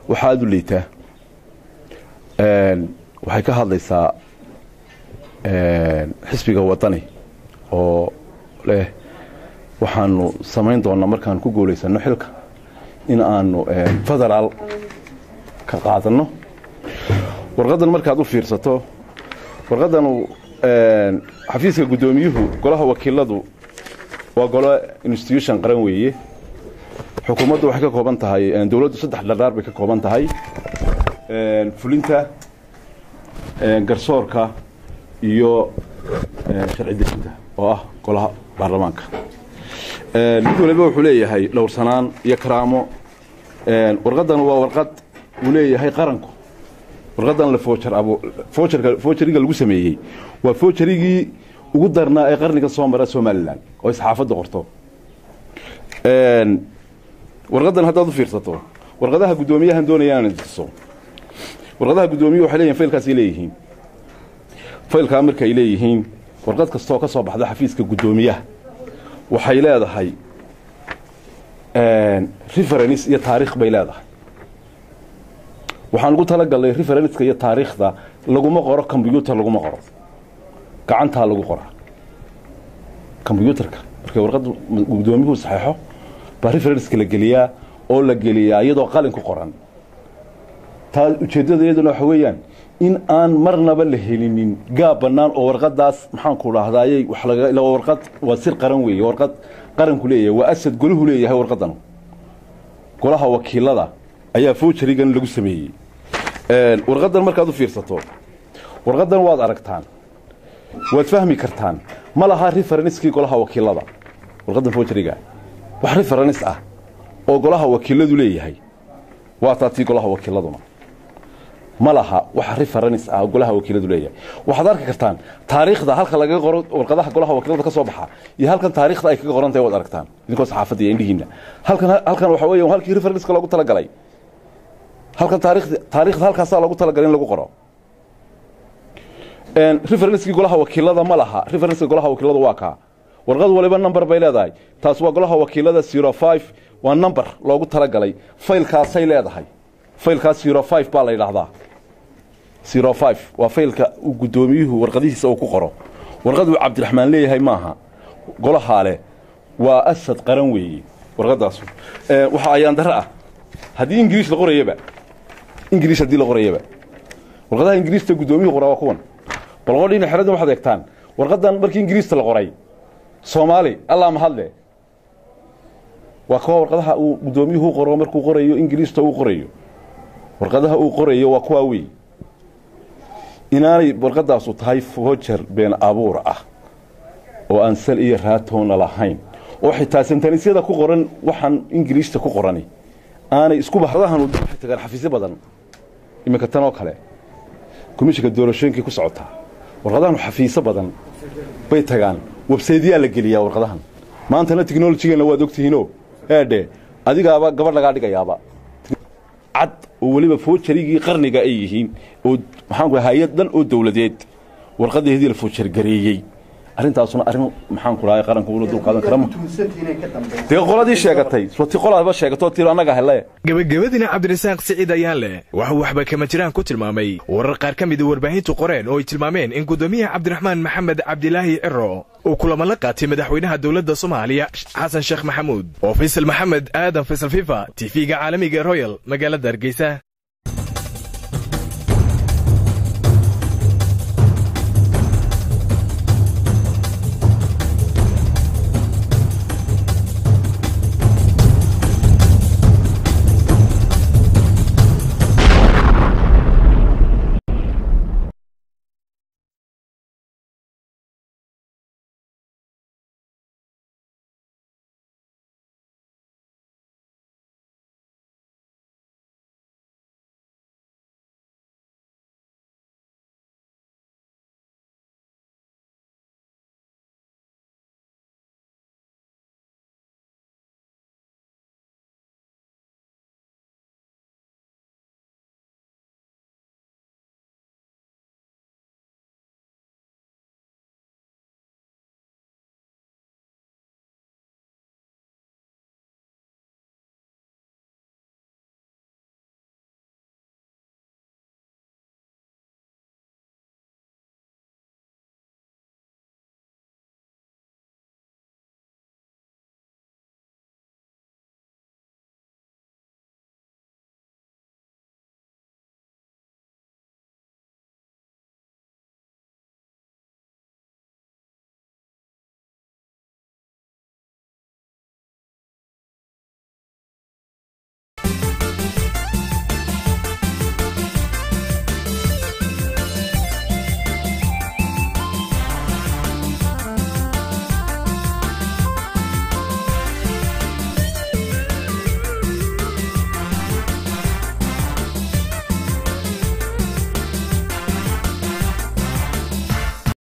waxaa aada u liitaa waxay ka hadlaysaa xisbiga wadani oo leh waxaanu samayn doonaa markaan ku guulaysano xilka in aanu federaal ka qaadanno warqaddan markaad u fiirsato warqaddanu xafiiska guddoomiyuhu golaha wakiiladu waa golo institution qaran weeye xukuumaddu waxay ka kooban tahay dowladdu saddex dhardhaar bay ka kooban tahay fulinta garsoorka iyo sharci dejinta oo ah golaha baarlamaanka mid waliba wuxuu leeyahay dhowrsanaan iyo karaamo warqaddan waa warqad uu leeyahay qaranku warqaddan la foojar abo foojarka foojariga lagu sameeyey waa foojarigii ugu darnaa ee qarniga soo mara somalilan oo isxaafadda qorto warqaddan haddaad u fiirsato warqadaha guddoomiyahan doonaya inaan tuso warqadaha guddoomiyu waxay leeyihin faylkaasay leeyihiin faylkaa markaay leeyihiin warqad kastooo ka soo baxda xafiiska guddoomiyaha waxay leedahay referenc iyo taariikh bay leedahay waxaan ugu talagalnay referenska iyo taariikhda laguma qoro combyuutar laguma qoro gacantaa lagu qoraa combyuutarka markay warqadda guddoomiyuhu saxeexo baa referenska la geliyaa oo la geliyaa iyadoo qalin ku qoran taa ujeeddada iyaduna waxa weeyaan in aan marnaba la helinin gaab bannaan oo warqadaas maxaanku dhahdaayey wax laga warqad waa sir qaran weeye warqad qaranku leeyahay waa asad golahu leeyahay warqaddan golaha wakiilada ayaa foojarigan lagu sameeyey warqaddan markaad u fiirsato warqaddan waad aragtaan waad fahmi kartaan ma laha referenskii golaha wakiilada warqaddan foojariga wax referens ah oo golaha wakiiladu leeyahay waa taatii golaha wakiiladuna ma laha wax referens ah golaha wakiiladu leeyahay waxaad arki kartaan taariikhda halka lagaga qoro warqadaha golaha wakiilada ka soo baxa iyo halkan taariikhda ay kaga qoran tahay waad aragtaan idinkoo saxaafadda iyo indhihiinna halkan halkan waxa weeya halkii referenska loogu talagalay halkan taariikhda taariikhda halkaasaa loogu talagalay in lagu qoro referenskii golaha wakiilada ma laha referenska golaha wakiilada waa kaa warqad waliba number bay leedahay taas waa golaha wakiilada zero five waa number loogu talagalay faylkaasay leedahay faylkaas zero five baa la yidhaahdaa zero five waa faylka uu guddoomiyuhu warqadihiisa uu ku qoro warqad uu cabdiraxmaan leeyahay maaha golahaa leh waa asad qaran weeye warqadaasu waxaa ayaan darro ah haddii ingiriis la qorayaba ingiriis haddii la qorayaba warqadaha ingiriista guddoomiyuhu qoraa waa kuwan bal qodhiina xeraddan waxaad eegtaan warqaddan markii ingiriista la qoray soomaali allaa mahadle waa kuwa warqadaha uu guddoomiyuhu qoro markuu qorayo ingiriista uu qorayo warqadaha uu qorayo waa kuwaa wey inaanay warqadaasu tahay foojar been abuur ah oo aan sal iyo raatoona lahayn oo xitaa sentanisyada ku qoran waxaan ingiriista ku qorani aanay isku bahdahan waxay tagaan xafiisyo badan iminka tan oo kale komishinka doorashooyinkii ku socotaa warqadahan xafiisyo badan bay tagaan websaytyaa la geliyaa warqadahan maantana technolojigeenna waad ogtihiino eedhe adigaaba gabadh lagaa dhigayaaba cad oo weliba foojarigii qarniga ay yihiin oo maxaanku hay-ad dhan oo dawladeed warqadeedii la foojargareeyey arrintaasuna arrin maxaanku dhahay qaranku ula dul qaadan kara dee qoladii sheegatay ti qolaaba sheegatoo tii annaga hele gebagabadina cabdirasaaq siciid ayaan leh waxuu waxba kama jiraan ku tilmaamay warar qaar ka mida warbaahintu qoreen oo ay tilmaameen in guddoomiyaha cabdiraxmaan maxamed cabdilaahi ciro uu kulamo la qaatay madaxweynaha dowladda soomaaliya xasan sheekh maxamuud oo faysal maxamed aadan faysal fifa tv-ga caalamiga royal magaalada hargeysa